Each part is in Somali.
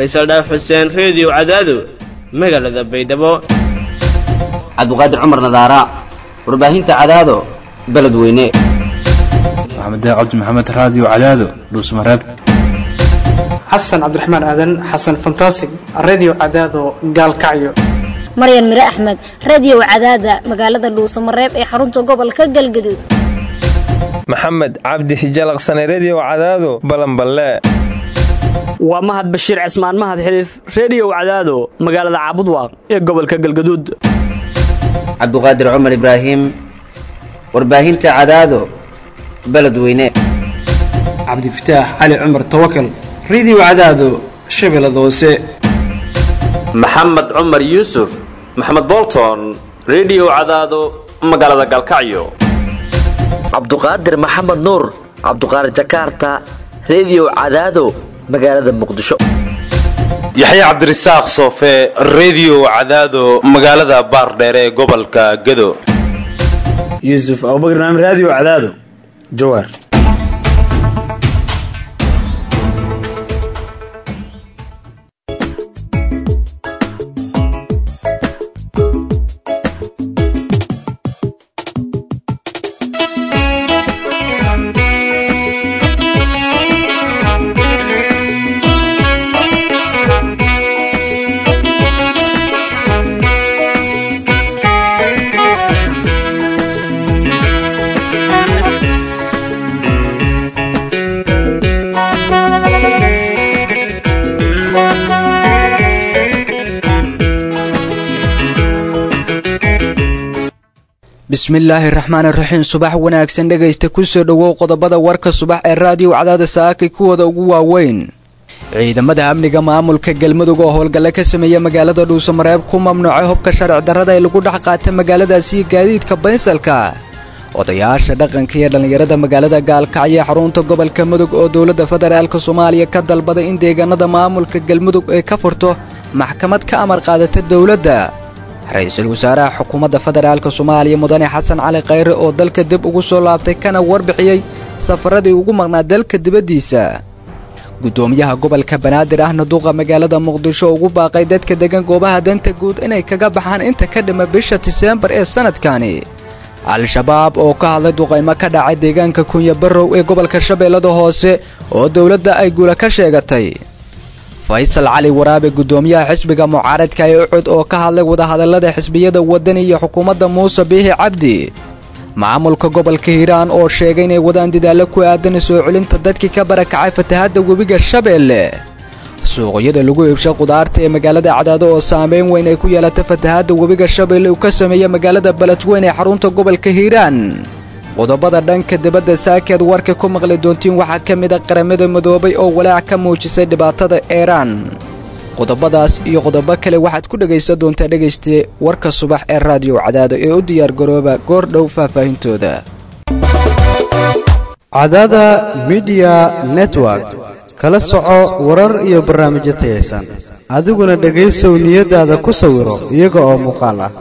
faysal dhaaf xuseen reediyo cadaado magaalada baydhabo cabdiqaadir cumar nadaara warbaahinta cadaado beledweyne maxamed cabdi maxamed raadiyo cadaado dhuusmareeb xasan cabdiraxmaan aadan xasan fantasig redio cadaado gaalkacyo maryan mire axmed radio cadaada magaalada dhuusamareeb ee xarunta gobolka galgaduud maxamed cabdi hijalaqsane redio cadaado balanballe waa mahad bashiir cismaan mahad xiliif reediyow cadaado magaalada caabudwaaq ee gobolka galgaduud cabdiqaadir cumar ibraahim warbaahinta cadaado beledweyne cabdifataax cali cumar tawakal redio cadaado shabeellada hoose maxamed cumar yuusuf maxamed bolton redio cadaado magaalada galkacyo cabduqaadir maxamed nuur cabduqaadir jakarta redio cadaado magaalada muqdisho yaxya cabdirasaaq soofe redio cadaado magaalada baardheere ee gobolka gado yuusuf abubakr naam raadiyo cadaado jawaar bismillaahi raxmaan iraxiim subax wanaagsan dhegaysta kusoo dhowow qodobada warka subax ee raadiyo cadaada saakay kuwooda ugu waaweyn ciidamada amniga maamulka galmudug oo howlgalle ka sameeya magaalada dhuusamareeb ku mamnuucay hubka sharci darrada ee lagu dhex qaata magaaladaasiyo gaadiidka baynsalka odayaasha dhaqanka iyo dhallinyarada magaalada gaalkacyo ee xarunta gobolka mudug oo dowladda federaalk soomaaliya ka dalbaday in deegaanada maamulka galmudug ay ka furto maxkamad ka amar qaadata dowladda ra-iisul wasaaraha xukuumadda federaalk soomaaliya mudane xasan cali khayre oo dalka dib ugu soo laabtay kana warbixiyey safaradii ugu maqnaa dalka dibaddiisa guddoomiyaha gobolka banaadir ahna duuqa magaalada muqdisho ugu baaqay dadka degan goobaha danta guud inay kaga baxaan inta ka dhima bisha diseembar ee sannadkani al-shabaab oo ka hadlay duqaymo ka dhacay deegaanka kunya barrow ee gobolka shabeellada hoose oo dowladda ay guula ka sheegatay faysal cali waraabe guddoomiyaha xisbiga mucaaradka ee ucud oo ka hadlay wadahadallada xisbiyada wadani iyo xukuumadda muuse biixi cabdi maamulka gobolka hiiraan oo sheegay inay wadaan dadaallo ku aadan soo celinta dadkii ka barakacay fatahadda webiga shabeelle suuqyada lagu iibsha qudaarta ee magaalada cadaado oo saameyn weyn ay ku yeelatay fatahadda webiga shabeelle uu ka sameeya magaalada beledweyn ee xarunta gobolka hiiraan qodobada dhanka dibadda saakeed warka ku maqli doontiin waxaa ka mid a qaramada midoobay oo walaac ka muujisay dhibaatada iiraan qodobadaas iyo qodobo kale waxaad ku dhegaysan doontaa dhegayste warka subax ee raadiyo cadaado ee u diyaar garooba goor dhow faahfaahintooda cadaada midiya network kala soco warar iyo barnaamijyo tayaysan adiguna dhegaysow niyadaada ku sawiro iyaga oo muuqaal ah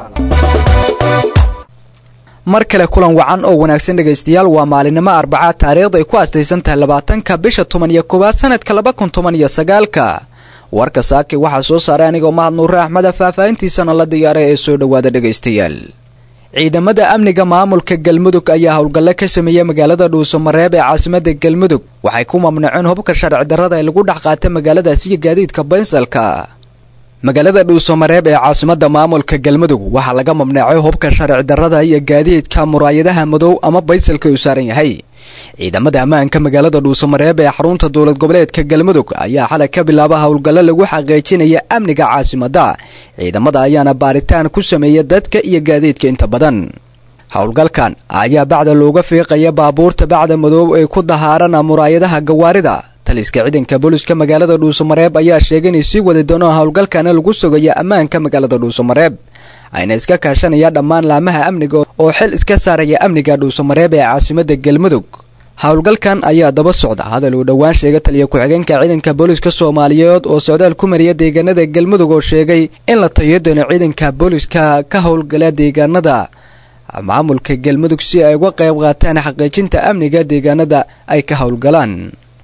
mar kale kulan wacan oo wanaagsan dhegaystayaal waa maalinimo arbacaad taariikhda ay ku astaysan tahay labaatanka bisha toban iyo koowaad sanadka laba kun toban iyo sagaalka warka saaki waxaa soo saaray anigoo mahad nuure axmeda faahfaahintiisana la diyaaray ee soo dhowaada dhegaystayaal ciidamada amniga maamulka galmudug ayaa howlgalle ka sameeyey magaalada dhuusamareeb ee caasimada galmudug waxay ku mamnuuceen hubka sharci darrada ee lagu dhex qaata magaaladaasiyo gaadiidka baynsalka magaalada dhuusamareeb ee caasimada maamulka galmudug waxaa laga mamnuucay hubka sharci darrada iyo gaadiidka muraayadaha madow ama baysalka uu saaran yahay ciidamada ammaanka magaalada dhuusamareeb ee xarunta dowlad goboleedka galmudug ayaa xalay ka bilaaba howlgallo lagu xaqiijinaya amniga caasimada ciidamada ayaana baaritaan ku sameeya dadka iyo gaadiidka inta badan howlgalkan ayaa bacda looga fiiqaya baabuurta bacda madoob ee ku dahaarana muraayadaha gawaarida taliska ciidanka booliska magaalada dhuusamareeb ayaa sheegay inay sii wadi doonaan howlgalkana lagu sugaya ammaanka magaalada dhuusamareeb ayna iska kaashanaya dhammaan laamaha amniga oo xil iska saaraya amniga dhuusamareeb ee caasimada galmudug howlgalkan ayaa daba socda hadal uu dhowaan sheegay taliya ku-xigeenka ciidanka booliska soomaaliyeed oo socdaal ku mariya deegaanada galmudug oo sheegay in la tayo doono ciidanka booliska ka howlgala deegaanada maamulka galmudug si ay uga qayb qaataan xaqiijinta amniga deegaanada ay ka howlgalaan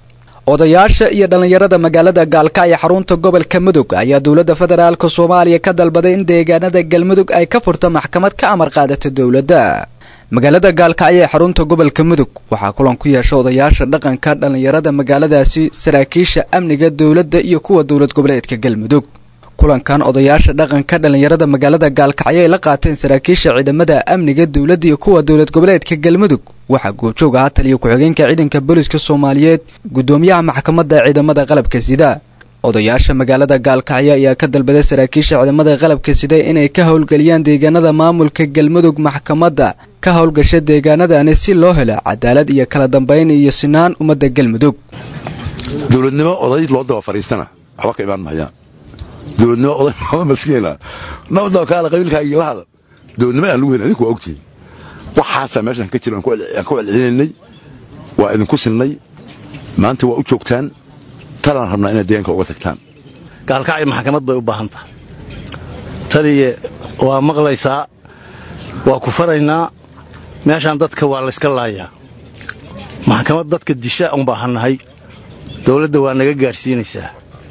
odayaasha iyo dhallinyarada magaalada gaalkacyo xarunta gobolka mudug ayaa dowladda federaalka soomaaliya ka dalbaday in deegaanada galmudug ay ka furto maxkamad ka amar qaadata dowladda magaalada gaalkacyo ee xarunta gobolka mudug waxaa kulan ku yeesha odayaasha dhaqanka dhallinyarada magaaladaasi saraakiisha amniga dowladda iyo kuwa dowlad goboleedka galmudug kulankan odayaasha dhaqanka dhallinyarada magaalada gaalkacyo ay la qaateen saraakiisha ciidamada amniga dowladda iyo kuwa dowlad goboleedka galmudug waxaa goobjoog ahaa taliya ku-xigeenka ciidanka booliska soomaaliyeed gudoomiyaha maxkamadda ciidamada qalabka sida odayaasha magaalada gaalkacyo ayaa ka dalbaday saraakiisha ciidamada qalabka sida inay ka howlgeliyaan deegaanada maamulka galmudug maxkamadda ka howlgasha deegaanadani si loo helo cadaalad iyo kala dambayn iyo sinaan ummadda galmudug dowladnimo oday loo daba fadhiistana waxba ka imaan mahayaan dowladnimo oday maskiina nabadaba kaala qabiilkaagii la hadal dowladnimo aan lagu helin adinku waa ogtihiin waxaasaa meeshaan ka jira aan ku celcelinaynay waa idinku sinnay maanta waa u joogtaan talaan rabnaa inaad deegaanka uga tagtaan gaalkacyo maxkamad bay u baahan tahay taliye waa maqlaysaa waa ku faraynaa meeshaan dadka waa layska laayaa maxkamad dadka disha un baahannahay dawladda waa naga gaadhsiinaysaa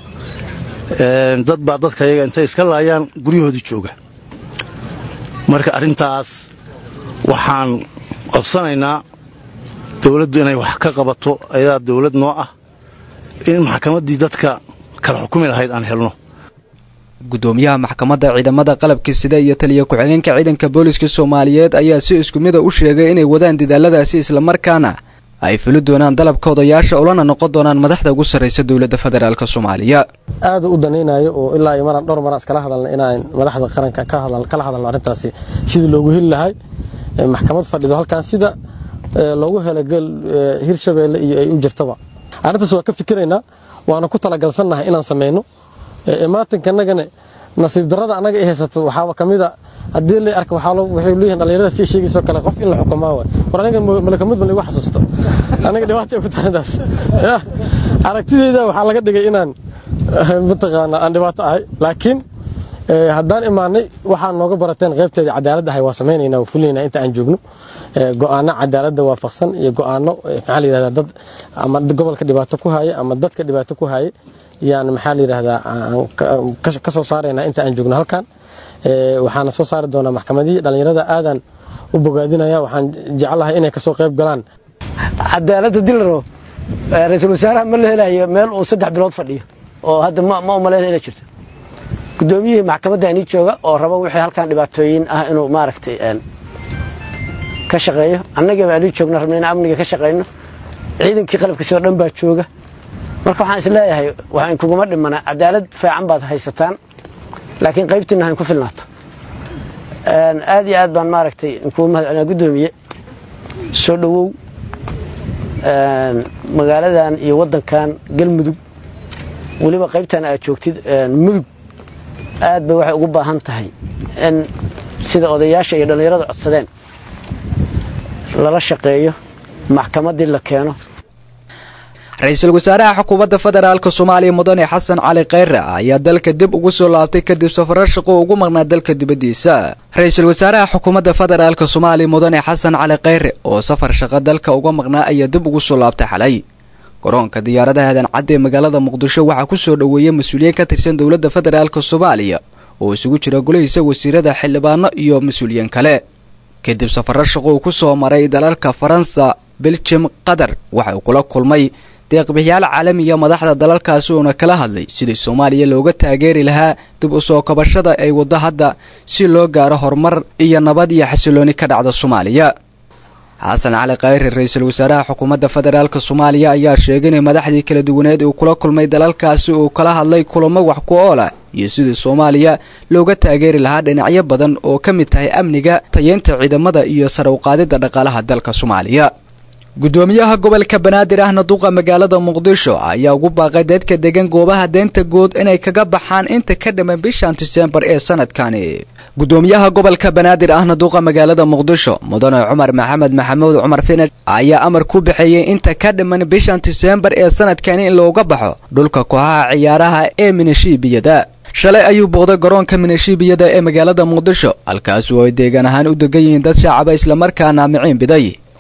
dad baa dadka yaga intay iska laayaan guryahoodii jooga marka arrintaas waxaan codsanaynaa dawladdu inay wax ka qabato ayadaa dawlad noo ah in maxkamaddii dadka kala xukumi lahayd aan helno gudoomiyaha maxkamadda ciidamada qalabka sida iyo taliya ku-xigeenka ciidanka booliska soomaaliyeed ayaa si isku mida u sheegay inay wadaan dadaaladaasi islamarkaana ay fuli doonaan dalabka odayaasha ulana noqon doonaan madaxda ugu sarraysa dowladda federaalk soomaaliya aada u danaynayo oo ilaa iyo maraan dhowr maraan iskala hadalna inaan madaxda qaranka kala hadalno arrintaasi sidii loogu heli lahay maxkamad fadhido halkan sida loogu helo gel hirshabeelle iyo ay u jirtaba arrintaas waa ka fikiraynaa waana ku talagalsannahay inaan samayno imaatinkanagana nasiib darrada annaga i haysato waxaaba ka mid a haddii la arka waxay leeyihin dhallinyarada si sheegaysoo kale qof in la xukumaa waay war aniga malakamud ma lagu xasuusto aniga dhibaata ku tahantaas aragtideyda waxaa laga dhigay inaan mataqaana aan dhibaato ahay laakiin haddaan imaanay waxaa nooga barateen qaybteeda cadaalad ahay waa samaynayna waa fulinayna inta aan joogno go'aano cadaaladda waafaqsan iyo go'aano maxaa la yidhahdaa dad ama gobolka dhibaato ku haya ama dadka dhibaato ku haya yaan maxaa la yidhahdaa ka soo saaraynaa inta aan joogno halkan waxaana soo saari doonaa maxkamadihii dhallinyarada aadaan u bogaadinaya waxaan jeclahay inay kasoo qayb galaan cadaaladda dilaro ra-iisul wasaaraha ma la helayo meel uu saddex bilood fadhiyo oo hadda ma umalayn inay jirto gudoomiyihii maxkamadda anii jooga oo raba wixii halkan dhibaatooyin ah inuu maaragtay ka shaqeeyo annagaba anii joogna rabna in amniga ka shaqeyno ciidankii qalabkiisoo dhan baa jooga marka waxaan isleeyahay waxaan kuguma dhimana cadaalad fiican baad haysataan laakiin qaybtiina hayn ku filnaato aad iyo aad baan maaragtay inkugu mahadcelinaa guddoomiye soo dhowow magaaladan iyo waddankan galmudug weliba qaybtan aad joogtid mudug aad bay waxay ugu baahan tahay in sida odayaasha iyo dhallinyarada codsadeen lala shaqeeyo maxkamaddii la keeno ra-iisul wasaaraha xukuumadda federaalk soomaaliya mudane xasan cali kheyre ayaa dalka dib ugu soo laabtay kadib safarar shaqo ugu maqnaa dalka dibaddiisa ra-iisul wasaaraha xukuumadda federaalk soomaaliya mudane xasan cali kheyre oo safar shaqo dalka uga maqnaa ayaa dib ugu soo laabtay xalay garoonka diyaaradaha aadan cadde ee magaalada muqdisho waxaa ku soo dhoweeyey mas-uuliyiin ka tirsan dowladda federaalk soomaaliya oo isugu jira golihiisa wasiirada xildhibaano iyo mas-uuliyiin kale kadib safarar shaqo uu ku soo maray dalalka faransa beljum qatar waxa uu kula kulmay deeqbixiyaal caalamiya madaxda dalalkaasi uuna kala hadlay sidii soomaaliya looga taageeri lahaa dib u soo kabashada ay waddo hadda si loo gaaro horumar iyo nabad iyo xasilooni ka dhacda soomaaliya xasan cali khayre ra-iisul wasaaraha xukuumadda federaalk soomaaliya ayaa sheegay inay madaxdii kala duwaneed uu kula kulmay dalalkaasi uu kala hadlay kulamo wax ku ool ah iyo sidii soomaaliya looga taageeri lahaa dhinacyo badan oo ka mid tahay amniga tayeynta ciidamada iyo sare uqaadida dhaqaalaha dalka soomaaliya gudoomiyaha gobolka banaadir ahna duqa magaalada muqdisho ayaa ugu baaqay dadka degan goobaha deynta guud inay kaga baxaan inta ka dhiman bishan disembar ee sanadkani gudoomiyaha gobolka banaadir ahna duqa magaalada muqdisho mudane cumar maxamed maxamuud cumar finad ayaa amar ku bixiyey inta ka dhiman bishan disembar ee sanadkani in looga baxo dhulka kooxaha ciyaaraha ee minishiibiyada shalay ayuu booqday garoonka minishiibiyada ee magaalada muqdisho halkaas oo ay deegaan ahaan u degan yihiin dad shacaba islamarkaana miciin biday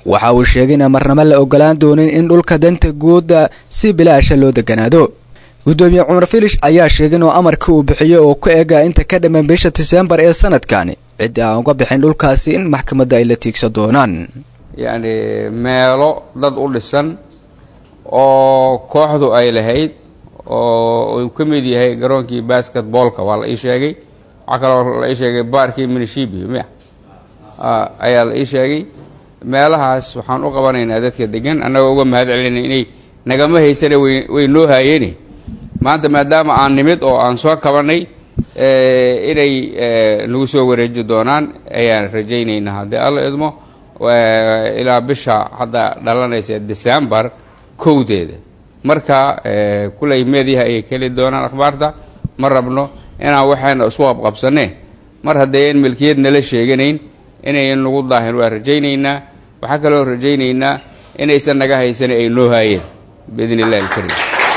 waxa uu sheegay in marnamo la ogolaan doonin in dhulka danta guuda si bilaasha loo deganaado gudoomiye cumar filish ayaa sheegay inuu amarkii uu bixiyey oo ku ega inta ka dhamman bisha diseembar ee sanadkani ciddi aan uga bixin dhulkaasi in maxkamadda ay la tiigsan doonaan yacni meelo dad u dhisan oo kooxdu ay lahayd oo uu ka mid yahay garoonkii basketboolka waa la ii sheegay waxaa kaloo la ii sheegay baarkii minishibi miya ayaa la ii sheegay meelahaas waxaan u qabanaynaa dadka degan annagoo uga mahad celinay inay nagama haysane way way noo haayeene maanta maadaama aan nimid oo aan soo kabanay inay nagu soo wareeji doonaan ayaan rajaynaynaa haddii alla idmo ilaa bisha hadda dhalanaysa decembar kowdeeda marka kuley meediyaha ayay keli doonaan akhbaarta ma rabno inaan waxayna isku qabqabsaneen mar haddayan milkiyad nala sheeganayn inayan nagu daahin waa rajaynaynaa waxaa kaloo rajaynaynaa inaysan naga haysan ay noo haayeen biidn illahi alkarim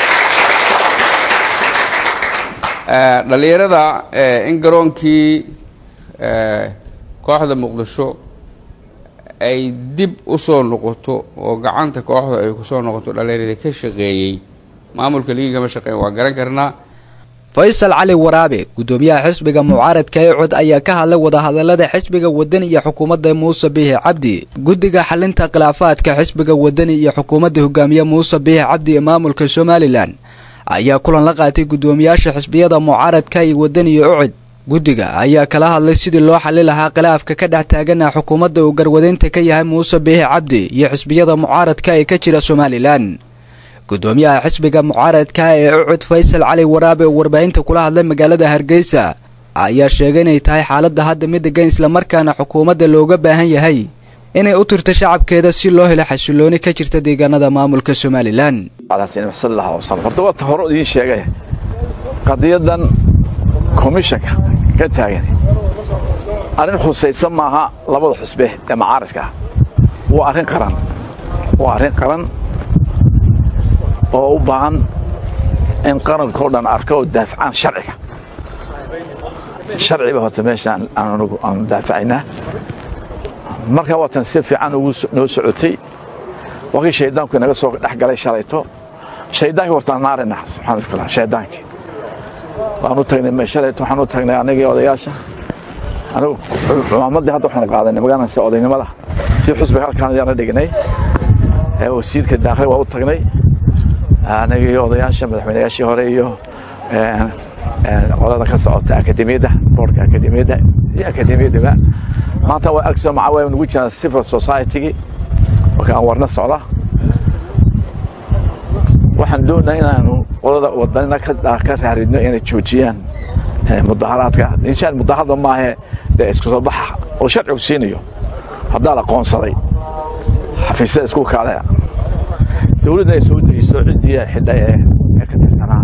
dhallinyarada in garoonkii kooxda muqdisho ay dib u soo noqoto oo gacanta kooxda ay kusoo noqoto dhallinyarada ka shaqeeyey maamulka liigi kama shaqeyn waa garan karnaa faysal cali waraabe gudoomiyaha xisbiga mucaaradka ee cod ayaa ka hadlay wadahadalada xisbiga wadani iyo xukuumadda muuse biixi cabdi guddiga xalinta khilaafaadka xisbiga wadani iyo xukuumadda hogaamiye muuse biixi cabdi ee maamulka somalilan ayaa kulan la qaatay guddoomiyaasha xisbiyada mucaaradka iyo wadani iyo ucid guddiga ayaa kala hadlay sidii loo xali lahaa khilaafka ka dhex taagana xukuumadda uu garwadeynta ka yahay muuse biixi cabdi iyo xisbiyada mucaaradka ee ka jira somalilan gudoomiyaha xisbiga mucaaradka ee ucud faysal cali waraabe oo warbaahinta kula hadlay magaalada hargeysa ayaa sheegay inay tahay xaaladda hadda mid degan islamarkaana xukuumadda looga baahan yahay inay u tirto shacabkeeda si loo helo xasilooni ka jirta deegaanada maamulka somalilan horta waata hore idiin sheegay qadiyadan komishanka ka taagan arrin khusaysan maaha labada xusbe ee mucaaradka ah waa arrin qaran waa arrin qaran oo u baahan in qarankao dhan arka oo daafacaan sharciga sharciba horta meeshaan anugu aanu daafacaynaa marka waatan si fiican ugu noo socotay wakii shaydaanku inaga soo dhex galay shalayto shaydaankii hortaan naarina subxaana iskula shaydaankii waanu tagnay shalayto waxaan u tagnay anagii odayaasha anigu cumaamadii hadda waxaanu qaadanay magaalansi odaynimada si xusbiga halkaan ayaana dhignay wasiirka daakli waa u tagnay anagii odayaasha madaxweynayaashii hore iyo qolada ka socota akademiyadda boorka akademiyadda iyo akademiyaddaba maanta waa agso maca waa nugu jiraan civil society-gii marka aan warna socda waxaan doonaa inaanu qolada wadanina ka raaridno inay joojiyaan mudaharaadka inshaan mudaharada maahe dee isku soo baxa oo sharcigu siinayo haddaa la qoonsaday xafiisyada isku kaalaya dowladda ay soo dejiso ciddii xidha ee ka tirsanaa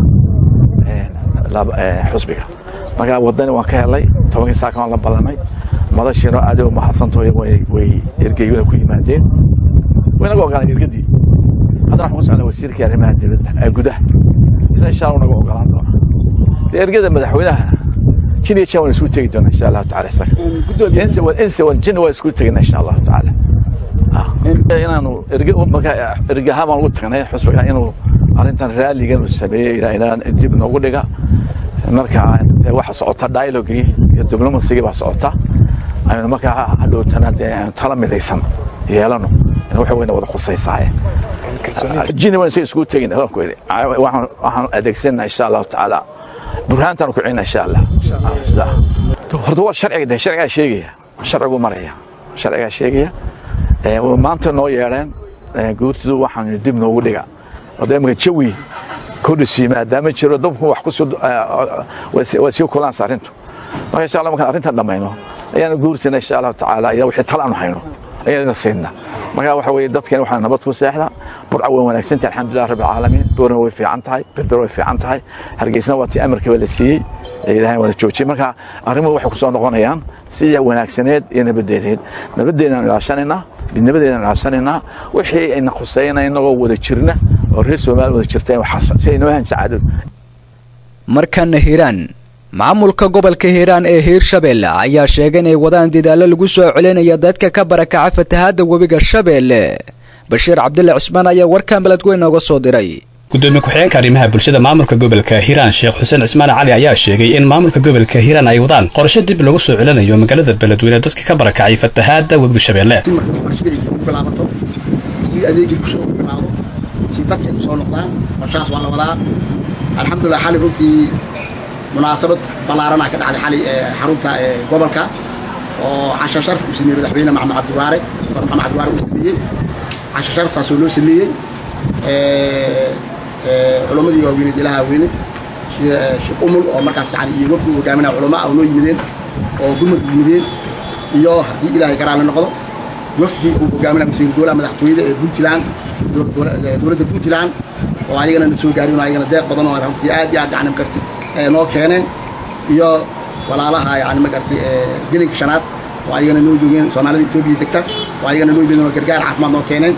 xusbiga markaa wadani waan ka helay tobankii saakan waan la ballanay madashiino aad u mahadsantahay way ergeyguna ku yimaadeen waynaga ogolaan ergadii haddana waxaan ku socnaa wasiirkii arrimaha dibadda ee gudaha isna insha allah naga ogolaan doona dee ergada madaxweynaha jin iyo jan waan isugu tegi doonaa insha allahu tacala isaga inse wan inse wan jin waan isugu tegina insha allahu tacaala inaanu ergahaan baan ugu tagnay xusbiga inuu arrintan raalligan uu sameeyey ilaa dib noogu dhiga marka waxa socota dialogii iyo diblomasigii baa socota aynu markaa hadhowtana dee aynu tala midaysan yeelano waxa weyna wada khusaysaaye jini waan isaga iskugu tegin ku yidhi waxaan adeegsanaa insha allahu tacaala burhaantaan ku celina insha allah horta waa sharciga de sharcigaa sheegaya sharcigu maraya sharcigaa sheegaya maanta noo yeedheen guurtidu waxaan dib noogu dhiga oda imika jawi kordhisi maadaama jiro dabku wax waa sii kulaansa arrintu marka insha allah markaan arrintan dhammayno ayaanu guurtina insha allahu tacaala ila wixii tala aanu hayno ayaana siinna marka waxa weeye dadkeen waxaa nabad ku seexda burca way wanaagsantahay alxamdulilah rabbi alcaalamiin boorna way fiican tahay berber way fiican tahay hargeysna waa tii amarkiiba la siiyey ilaahay wada joojiyey marka arrimuhu waxay ku soo noqonayaan sidii wanaagsaneed iyo nabadeedeed nabadeedaan ilaashanaynaa midnimadeedaan ilaashanaynaa wixii ayna khusayna inagoo wada jirna oo reer soomaaliya wada jirta si ay noo hahan sacaado markana hiiraan maamulka gobolka hiiraan ee hiirshabeelle ayaa sheegay inay wadaan dadaalo lagu soo celinaya dadka ka barakaca fatahaadda webiga shabeelle bashiir cabdille cismaan ayaa warkan beledweyn nooga soo diray gudoomiye ku-xigeenka arrimaha bulshada maamulka gobolka hiiraan sheekh xuseen cismaan cali ayaa sheegay in maamulka gobolka hiiraan ay wadaan qorshe dib lagu soo celinayo magaalada beledweyne dadka ka barakacay fatahaadda webiga shabeelle si adeegii bulshada ugu bilaawdo si dadka ay kusoo noqdaan qorshahaas waa la wadaa alxamdulilah xali runtii munaasabad ballaaranaa ka dhacday xali xarunta gobolka oo casha sharaf uu sameeyey madaxweyne maxamed cabdiwaare dr maxamed cabdiwaare uu sameeyey casha sharaftaasoo loo sameeyey culammadii waaweyneed ilaha weyne sida sheekh umul oo markaas yani iyo wafdi uu hogaaminaya culama ah oo noo yimideen oo gurmad yimideen iyo haddii ilaahay garaale noqdo wafdi uu hogaaminaya wasiir dowlaha madaxtooyada ee puntland dowladda puntland oo ayagana na soo gaarin oo ayagana deeq badan oo runtii aad iyo aad yani magarti noo keeneen iyo walaalaha yani magarti gelinka shanaad oo ayagana noo joogeen soomaalida etoobiya degta oo ayagana noo joogeen oo gargaar caafimaad noo keeneen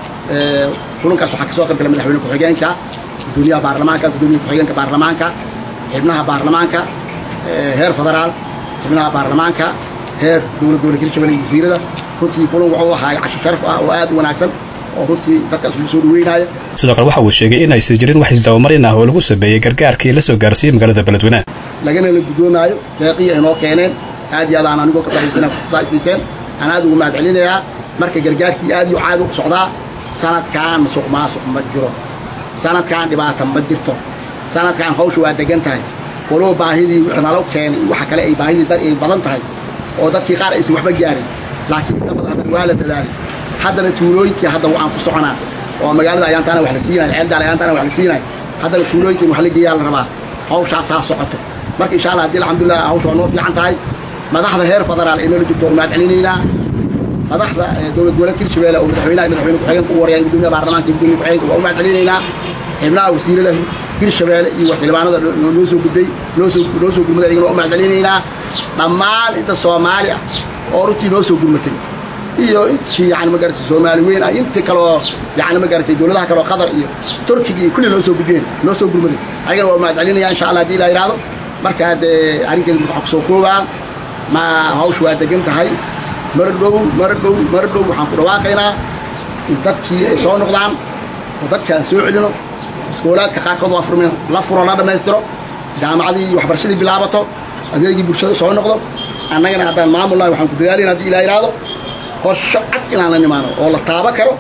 kulankaas waxaa kasoo qayb galay madaxweyne ku-xigeenka gudoomiyaha baarlamaanka gudoomiyaha ku-xigeenka baarlamaanka xibnaha baarlamaanka heer federaal xibnaha baarlamaanka heer dowlad dowlad hirshabelle iyo wasiirada runtii kulan wuxuu ahaa casho sharaf ah oo aad u wanaagsan oo runtii dadkaas lagu soo dhaweynaayo sidoo kale waxa uu sheegay in aysan jirin wax isdabamarin ah oo lagu sameeyey gargaarkii la soo gaarsiiyey magaalada beledweyne lagana la guddoomaayo deeqiya ay noo keeneen aad iyo aad aan anigoo ka fadhiisana fursadaa isiiseen aan aad ugu mahad celinayaa marka gargaarkii aad iyo caadi u socdaa sanadkan masuq maasuq ma jiro sanadkan dhibaata ma jirto sanadkan hawsha waa degan tahay walow baahidii wixii nalo keenay waxa kale ay baahidii dad ay badan tahay oo dadkii qaar aysan waxba gaarin laakiin inta badan haddana waa la dadaalay haddana tuulooyinkii hadda waan ku soconaa oo magaalada ayaantaana wax la siinaya ceeldaal ayaantaana wax la siinaya haddana tuulooyinkii wax la geeyaa la rabaa hawshaasaa socoto marka insha allah haddii alxamdulilah hawsha waa noo fiican tahay madaxda heer federaal ee noola jirto mahad celinaynaa madaxda dowlad goboleedka hirshabelle oo madaxweynaha iyo madaxweyne ku-xigeenka ugu warayaan gudoomiyaha baarlamaanka iyo gudoomiya ku-xigeenka waa u mahad celinaynaa xibnaha wasiirada hirshabelle iyo xildhibaanada noo soo gudbay noo soo noo soo gurmaday ayagana waa u mahad celinaynaa dhammaan inta soomaali ah oo runtii noo soo gurmatay iyo intii yani magaratay soomaali weyn ah intii kaloo yani magaratay dowladaha kaloo qatar iyo turkiga iyo kulli noo soo gudbeen noo soo gurmaday ayagana waa u mahad celinaya insha allah haddii ilaa yidhaahdo marka haddee arrinkeeda waxaa kusoo koobaa ma hawshu waa degan tahay mar dhow mar dhow mar dhow waxaan ku dhawaaqaynaa in dadkii ay soo noqdaan oo dadka aan soo celino iskoolaadka qaarkood waa furmeen la furo la dhammaystiro jaamacadii iyo waxbarashadii bilaabato adeegii bulshada soo noqdo annagana haddaan maamulnahay waxaan ku dadaalayna haddii ilaa yidhaahdo qorsho cad inaan la nimaano oo la taabo karo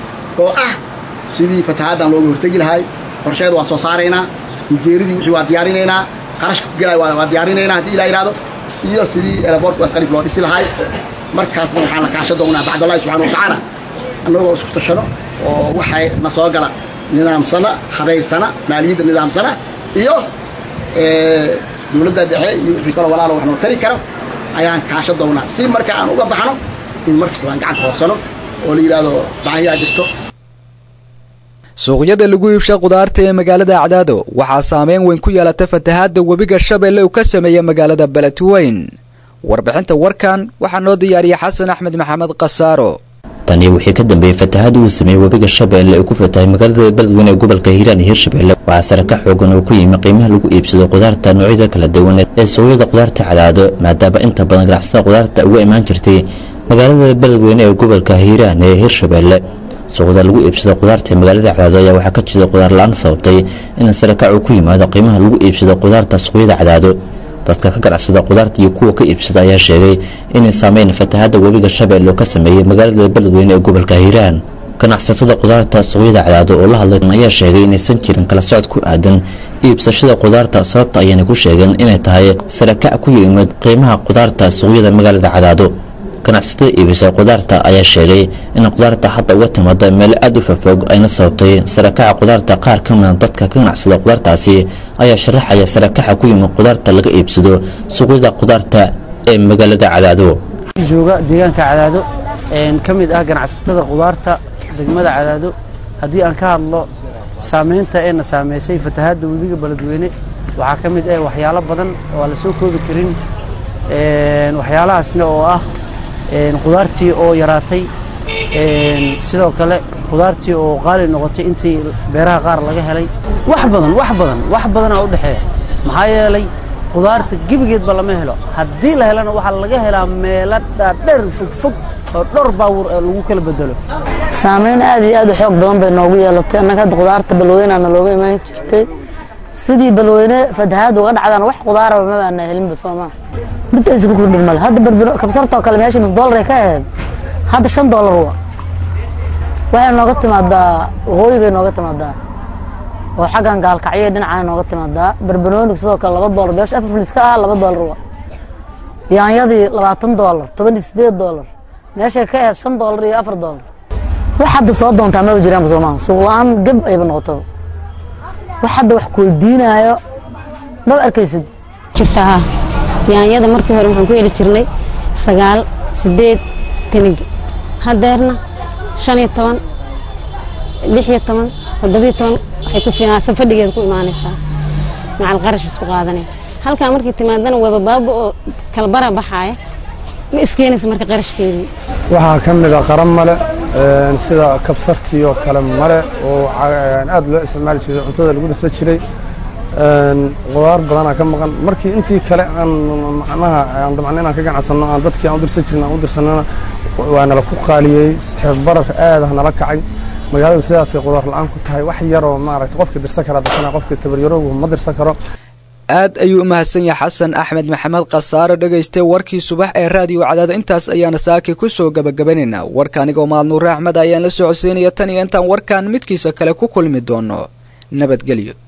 oo ah sidii fatahaaddan looga hortegi lahay qorsheeda waa soo saaraynaa ujeeridii wixii waa diyaarinaynaa qarashka ku gelaya waa diyaarinaynaa haddii ilaa yidhaahdo iyo sidii elaboortka asqalif loo dhisi lahay markaasna waxaan la kaashan doonaa bacdallahi subxana wa tacaala annagoo isku tashano oo waxay na soo gala nidaamsana habaysana maaliyadda nidaamsana iyo dowladda dhexe iyo wixii kaloo walaalo wax noo tari karo ayaan kaashan doonaa si marka aan uga baxno in markasta aan gacanta hoorsano oo la yidhaahdo baahiyaa jirto suuqyada lagu iibsha khudaarta ee magaalada acdaado waxaa saameyn weyn ku yeelata fatahaadda webiga shabeelle uu ka sameeya magaalada beledweyn warbixinta warkan waxaa noo diyaariyay xasan axmed maxamed khasaaro tani wixii ka dambeeyey fatahaadda uu sameeyey webiga shabeelle ee ku fatahay magaalada beledweyne ee gobolka hiiraan iyo hirshabeelle waxaa sare ka xoogan oo ku yimi qiimaha lagu iibsado khudaarta noocyada kala duwan ee suuqyada khudaarta cadaado maadaama inta badan ganacsatada khudaarta uga imaan jirtay magaalada beledweyne ee gobolka hiiraan ee hirshabeelle suuqda lagu iibsado khudaarta ee magaalada cadaado ayaa waxaa ka jira khudaar la-aan sababtay in sare kac uu ku yimaado qiimaha lagu iibsado khudaarta suuqyada cadaado dadka ka ganacsada khudaarta iyo kuwa ka iibsada ayaa sheegay inay saameyn fatahaadda webiga shabeelle oo ka sameeyey magaalada beledweyne ee gobolka hiiraan ganacsatada khudaarta suuqyada cadaado oo la hadlay ayaa sheegay inaysan jirin kala socod ku aadan iibsashada khudaarta sababta ayayna ku sheegeen inay tahay sare kac ku yimid qiimaha khudaarta suuqyada magaalada cadaado ganacsatada iibisa khudaarta ayaa sheegay in khudaarta hadda uga timaada meelo aada u fafog ayna sababtay sarakaca khudaarta qaar ka mida dadka ka ganacsada khudaartaasi ayaa sharaxaya sarakaxa ku yimid khudaarta laga iibsado suuqyada khudaarta ee magaalada cadaado jooga deegaanka cadaado ka mid ah ganacsatada khudaarta degmada cadaado haddii aan ka hadlo saameynta eena saameysay fatahaadda webiga beledweyne waxaa ka mid ah waxyaalo badan oo aan la soo koobi karin waxyaalahaasna oo ah khudaartii oo yaraatay sidoo kale khudaartii oo qaali noqotay intii beeraha qaar laga helay wax badan wax badan wax badanaa u dhexeeya maxaa yeelay qudaarta gebigeedba lama helo haddii la helana waxaa laga helaa meelo dhaadheer fogfog oo dhowr baawur ee lagu kala bedelo saameyn aad iyo aad u xoog badan bay noogu yeelatay annaga hadda qudaarta balweynaana looga imaan jirtay sidii balweyne fatahaad uga dhacdaan wax qudaaraba ma baana helinba soomaa mid aysa ku kordhin male hadda barbaro kabsartoo kale meesha nus doolar ay ka ahayd hadda shan doolar wa waxay nooga timaadaa waqooyigay nooga timaadaa oo xaggan gaalkacyo dhinacaa nooga timaadaa barbarooniga sidoo kale laba doolar beesha afar filis ka ah laba doolar wa yaanyadii labaatan doolar toban iyo sideed doolar meeshay ka ahayd shan doolar iyo afar doolar wax hadda soo doontaa maba jiraanba soomaa suuq la-aan gab ayba noqoto wax hadda wax kuweydiinaayo maba arkaysid jirtaa yaanyada markii hore waxaan ku heli jirnay sagaal sideed tanigi hadeerna shan iyo toban lix iyo toban toddobiyo toban waxay ku fiican safadhigeeda ku imaanaysaa macal qarash isku qaadanay halkaa markay timaadana waba baaba oo kalbara baxaaya ma iskeenaysa marka qarashkeedii waxaa ka mid a qaran male sida kabsartii oo kale male oo aad loo isticmaali jiray cuntada lagu darsan jiray qudaar badanaa ka maqan markii intii kale aan macnaha aan dabcan inaan ka ganacsanno aan dadkii aan u dirsan jirin aan u dirsanana waa nala ku qaaliyey xeerbarar aad ah nala kacay magaaladu sidaasay qudaar la-aan ku tahay wax yaroo maaragtay qofkii dirsan karaa dirsana qofkii tabaryaroogu ma dirsan karo aad ayuu u mahadsan yahay xasan axmed maxamed khasaare dhagaystay warkii subax ee raadiyo cadaada intaas ayaana saaki ku soo gabagabanaynaa warka anigoo maalnuure axmed ayaan la socodsiinaya tan iyo intaan warkan midkiisa kale ku kulmi doono nabadgelyo